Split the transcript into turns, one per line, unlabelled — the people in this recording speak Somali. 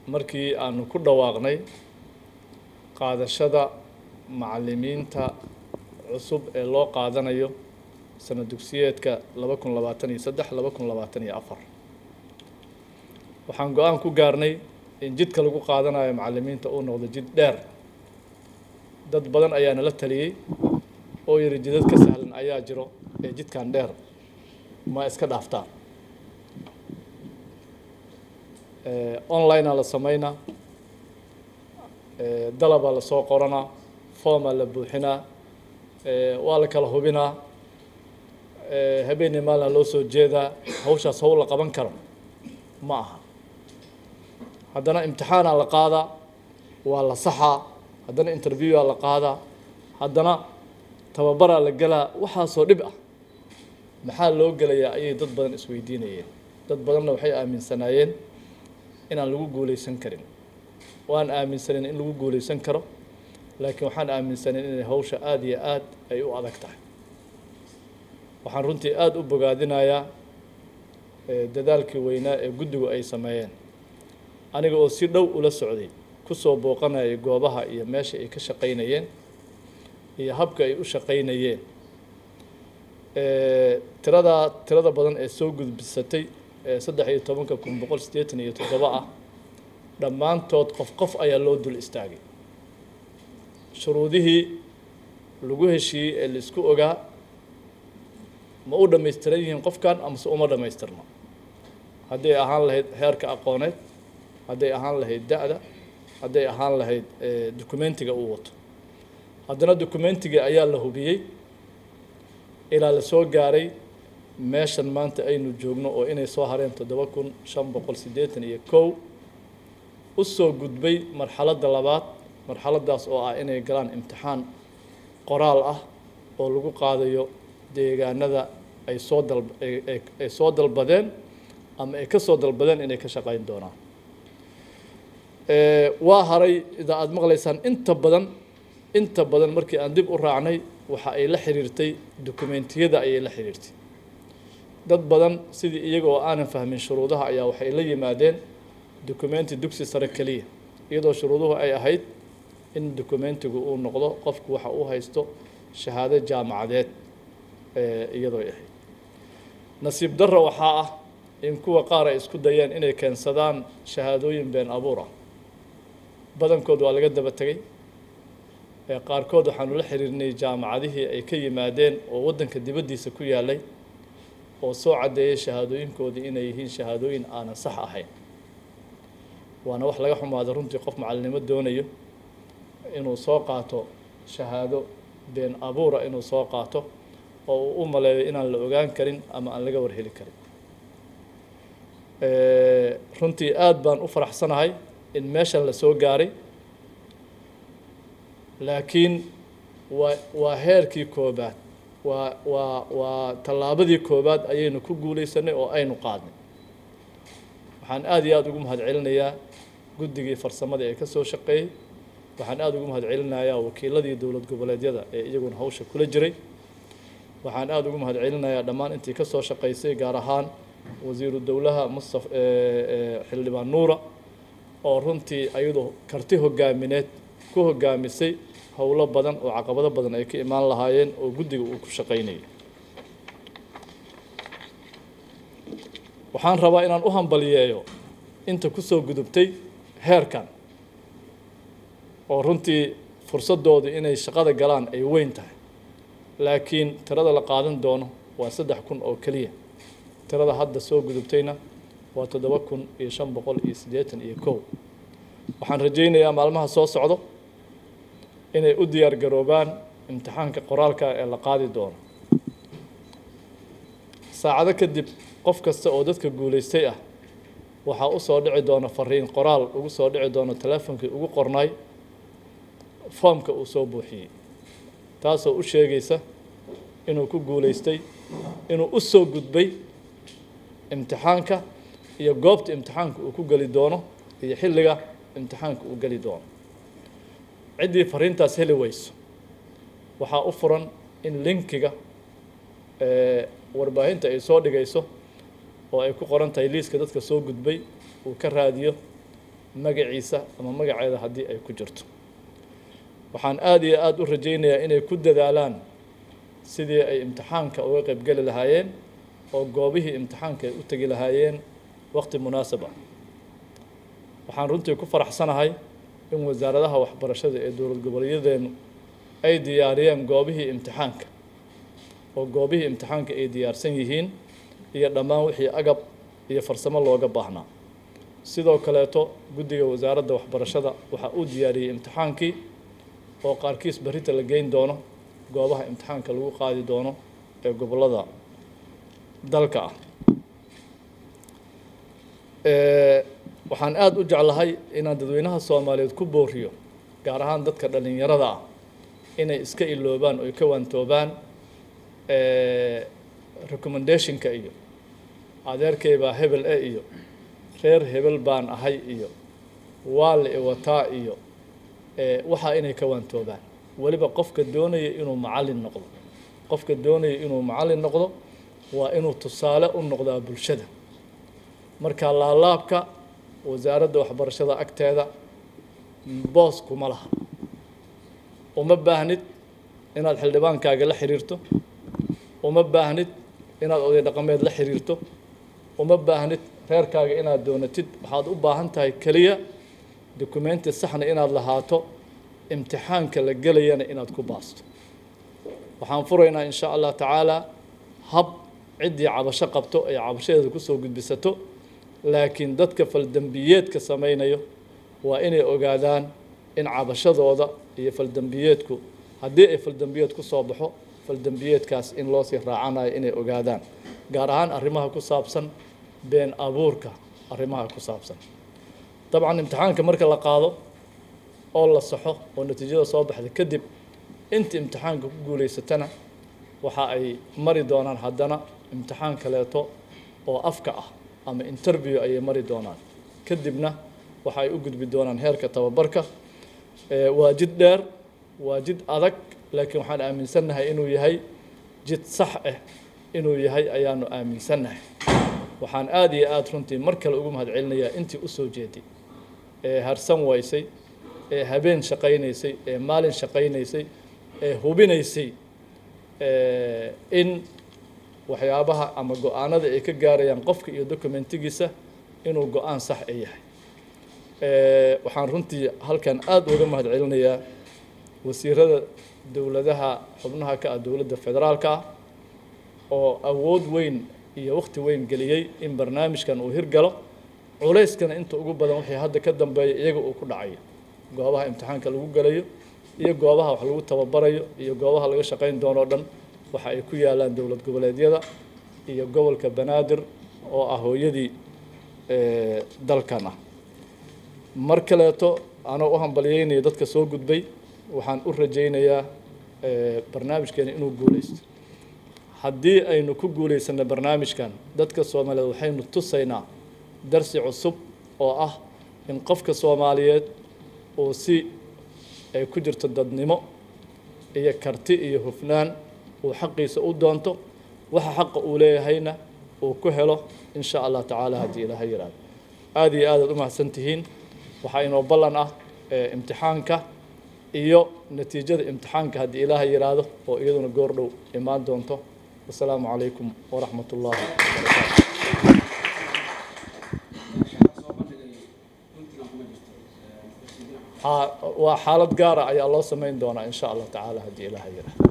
markii aanu ku dhawaaqnay qaadashada macallimiinta cusub ee loo qaadanayo sana dugsiyeedka laba kun labaatan iyo saddex laba kun labaatan iyo afar waxaan go-aan ku gaarnay in jidka lagu qaadanayo macallimiinta uu noqdo jid dheer dad badan ayaa nala taliyey oo yidhi jidad ka sahlan ayaa jiro ee jidkan dheer ma iska dhaaftaan onlinea la sameynaa dalabaa lasoo qoranaa formaa la buuxinaa waa la kala hubinaa habeenii maalina loo soo jeedaa hawshaas hawl la qaban karo ma aha haddana imtixaanaa la qaadaa waa la saxaa haddana interviewaa la qaadaa haddana tababaraa la gelaa waxaasoo dhib ah maxaa loo gelayaa ayay dad badan isweydiinayeen dad badanna waxay aaminsanaayeen inaan lagu guuleysan karin waan aaminsaneyn in lagu guuleysan karo laakiin waxaan aaminsaneyn inay hawsha aada iyo aad ay u adag tahay waxaan runtii aada u bogaadinayaa dadaalkii weynaa ee guddigu ay sameeyeen aniga oo si dhow ula socday kusoo booqanayay goobaha iyo meesha ay ka shaqaynayeen iyo habka ay u shaqaynayeen tiradaa tirada badan ee soo gudbisatay ee saddex iyo tobanka kun boqol siddeetan iyo toddoba ah dhammaantood qof qof ayaa loo dul istaagay shuruudihii lagu heshiiyey ee la isku ogaa ma u dhammaystiran yihiin qofkan amase uma dhammaystirno hadday ahaan lahayd heerka aqooneed hadday ahaan lahayd da-da hadday ahaan lahayd documentiga uu wato haddana documentiga ayaa la hubiyey ilaa la soo gaaray meeshan maanta aynu joogno oo inay soo hareen toddoba kun shan boqol siddeetan iyo kow u soo gudbay marxaladda labaad marxaladdaas oo ah inay galaan imtixaan qoraal ah oo lagu qaadayo deegaanada ay soo dal ay soo dalbadeen ama ay ka soo dalbadeen inay ka shaqayn doonaan waa haray ida aada maqlaysaan inta badan inta badan markii aan dib u raacnay waxa ay la xiriirtay dokumentiyada ayay la xiriirtay dad badan sidii iyaga oo aanan fahmin shuruudaha ayaa waxay la yimaadeen documenti dugsi sare keliya iyadoo shuruuduhu ay ahayd in documentigu uu noqdo qofku waxa uu haysto shahaado jaamacadeed iyadoo ay ahayd nasiib darro waxaa ah in kuwa qaar ay isku dayeen inay keensadaan shahaadooyin been abuur ah badankood waa laga daba tegay qaarkood waxaanu la xiriirnay jaamacadihii ay ka yimaadeen oo waddanka dibaddiisa ku yaalay oo soo caddeeyay shahaadooyinkoodii inay yihiin shahaadooyin aanan sax ahayn waana wax laga xumaado runtii qof macalinimo doonayo inuu soo qaato shahaado been abuura inuu soo qaato oo uu u maleeyo inaan la ogaan karin ama aan laga warheli karin runtii aada baan u faraxsanahay in meeshan la soo gaaray laakiin waa waa heerkii koobaad waa waa waa tallaabadii koobaad ayaynu ku guulaysanay oo aynu qaadnay waxaan aada iyo aada ugu mahad celinayaa guddigii farsamada ee ka soo shaqeeyey waxaan aada ugu mahad celinayaa wakiiladii dowlad goboleedyada ee iyaguna hawsha kula jiray waxaan aada ugu mahad celinayaa dhammaan intii ka soo shaqaysay gaar ahaan wasiiru dowlaha mustaf xildhibaan nuura oo runtii ayadu karti hogaamineed ku hogaamisay howlo badan oo caqabado badan ay ka imaan lahaayeen oo guddiga uu ku shaqaynayay waxaan rabaa inaan u hambaliyeeyo inta kusoo gudubtay heerkan oo runtii fursadoodu inay shaqada galaan ay weyn tahay laakiin tirada la qaadan doono waa saddex kun oo keliya tirada hadda soo gudubtayna waa toddoba kun iyo shan boqol iyo siddeetan iyo kow waxaan rajaynayaa maalmaha soo socdo inay u diyaar garoobaan imtixaanka qoraalka ee la qaadi doono saacado kadib qof kasta oo dadka guulaystay ah waxaa u soo dhici doona fariin qoraal ugu soo dhici doono teleefonkii ugu qornay foomka uu soo buuxiyey taasoo u sheegaysa inuu ku guulaystay inuu u soo gudbay imtixaanka iyo goobta imtixaanka uu ku geli doono iyo xilliga imtixaanka uu geli doono ciddii fariintaas heli weyso waxaa u furan in linkiga warbaahinta ay soo dhigayso oo ay ku qoran tahay liiska dadka soo gudbay uu ka raadiyo magaciisa ama magaceeda haddii ay ku jirto waxaan aada iyo aada u rajaynayaa inay ku dadaalaan sidii ay imtixaanka uga qaybgeli lahaayeen oo goobihii imtixaanka ay u tegi lahaayeen waqti munaasab ah waxaan runtii ku faraxsanahay in wasaaradaha waxbarashada ee dowlad goboleeyadeenu ay diyaariyeen goobihii imtixaanka oo goobihii imtixaanka ay diyaarsan yihiin iyo dhammaan wixii agab iyo farsamo looga baahnaa sidoo kaleeto guddiga wasaaradda waxbarashada waxaa uu diyaariyey imtixaankii oo qaarkiis berrita la geyn doono goobaha imtixaanka lagu qaadi doono ee gobollada dalka ah waxaan aada u jeclahay inaan dadweynaha soomaaliyeed ku booriyo gaar ahaan dadka dhallinyarada ah inay iska iloobaan oy ka waantoobaan recommendationka iyo adeerkay baa hebel e iyo reer hebel baan ahay iyo waa la iwataa iyo waxaa inay ka waantoobaan weliba qofka doonaya inuu macallin noqdo qofka doonaya inuu macallin noqdo waa inuu tusaale u noqdaa bulshada marka laalaabka wasaaradda waxbarashada agteeda boos kuma laha uma baahnid inaad xildhibaankaaga la xiriirto uma baahnid inaad oday dhaqameed la xiriirto uma baahnid reerkaaga inaad doonatid waxaad u baahan tahay keliya documenti saxna inaad lahaato imtixaanka la gelayana inaad ku baasto waxaan furaynaa in sha allah tacaala hab ciddii cabasho qabto ay cabashadeeda kusoo gudbisato laakiin dadka faldembiyeedka samaynayo waa inay ogaadaan in cabashadooda iyo faldembiyeedku haddii ay faldembiyeed ku soo baxo faldembiyeedkaas in loo sii raacanayo inay ogaadaan gaar ahaan arrimaha ku saabsan been abuurka arrimaha ku saabsan dabcan imtixaanka marka la qaado oo la saxo oo natiijada soo baxda kadib inta imtixaanka ku guulaysatana waxa ay mari doonaan haddana imtixaan kaleeto oo afka ah ama interview ayay mari doonaan kadibna waxa ay u gudbi doonaan heerka tababarka waa jid dheer waa jid adag laakiin waxaan aaminsannahay inuu yahay jid sax ah inuu yahay ayaanu aaminsannahay waxaan aada iyo aada runtii mar kale ugu mahad celinayaa intii u soo jeeday ee harsan waysay ee habeen shaqaynaysay ee maalin shaqaynaysay ee hubinaysay in waxyaabaha ama go-aanada ay ka gaarayaan qofka iyo documentigiisa inuu go-aan sax a yahay waxaan runtii halkan aada uga mahad celinayaa wasiirada dowladaha xubnaha ka ah dowladda federaalka ah oo awood weyn iyo waqti weyn geliyey in barnaamijkan uu hirgalo culayskana inta ugu badan wixii hadda ka dambeeya iyaga uu ku dhacayo goobaha imtixaanka lagu gelayo iyo goobaha wax lagu tababarayo iyo goobaha laga shaqayn doono o dhan waxa ay ku yaalaan dowlad goboleedyada iyo gobolka banaadir oo ah hooyadii dalkan ah mar kaleeto anoo u hambalyeynaya dadka soo gudbay waxaan u rajaynayaa barnaamijkeena inuu guulaysto haddii aynu ku guulaysano barnaamijkan dadka soomaaliyeed waxaynu tusaynaa darsi cusub oo ah in qofka soomaaliyeed uu si ay ku jirto dadnimo iyo karti iyo hufnaan uu xaqiisa u doonto waxa xaqa uu leeyahayna uu ku helo in sha allah tacaala haddii ilaaha yihahdo aada iyo aadaad u mahadsan tihiin waxaa inoo ballan ah imtixaanka iyo natiijada imtixaanka haddii ilaaha yidhaahdo oo iyaduna goor dhow imaan doonto wasalaamu calaykum waraxmat ullaahi wabarakaatu waa xaalad gaara ayaa loo samayn doonaa in sha allah tacaala haddii ilaaha yidhaahdo